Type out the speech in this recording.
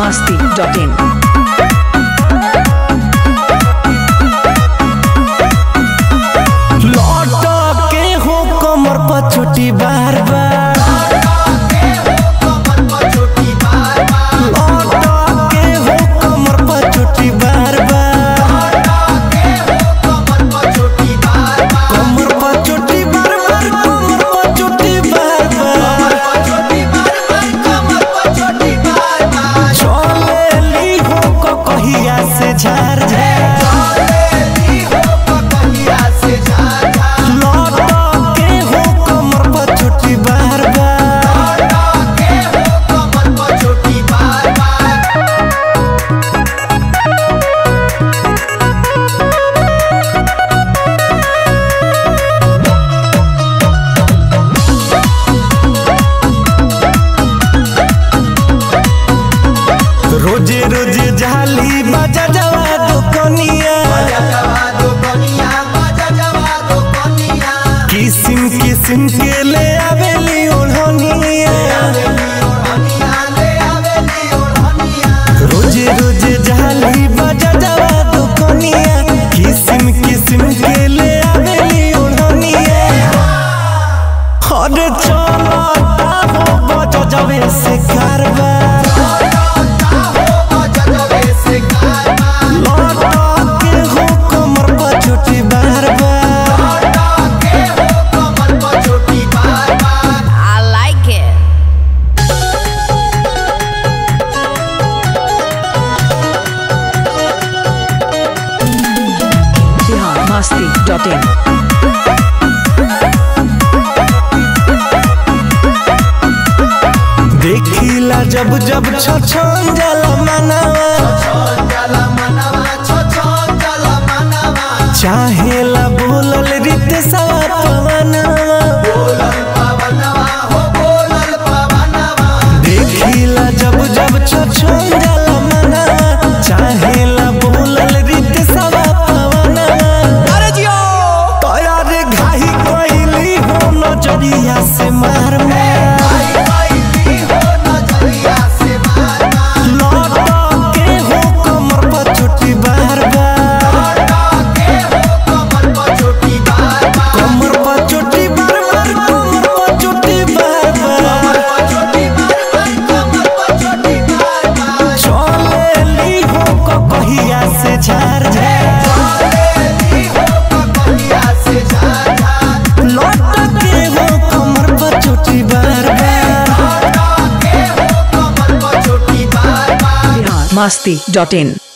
masti.in. लौट के हो कमर पर छोटी बार बार लौट के हो कमर पर छोटी बार बार कमर पर छोटी बार बार कमर पर छोटी बार बार चले ली हो को कहिया से झार झार लौट के हो कमर पर छोटी बार बार रोजे रोजे जाली बाजा जवा दुकनिया किसिम किसिम के ले आवेली ओढ़निया रोजे रोजे जाली बाजा जवा दुकनिया किसिम किसिम के ले आवेली ओढ़निया हर चलता हो बजा जवे से कारबार लौट के हो कमर पर छोटी बार बार I like it. Bihar masti.in. देखिला जब जब छछन जाला मनावा चाहेला बोलल रीत सवा पवनवा देखिला जब जब छछन जाला मनावा चाहेला बोलल रीत सवा पवनवा अरे जियो तोयार घाही कोइली हो नजरिया से मार मार लौट के हो कमर पर छोटी बार बार कमर पर छोटी बार बार कमर पर छोटी बार बार चले ली हो को कहिया से झार झार लौट के हो कमर पर छोटी बार बार Bihar masti.in.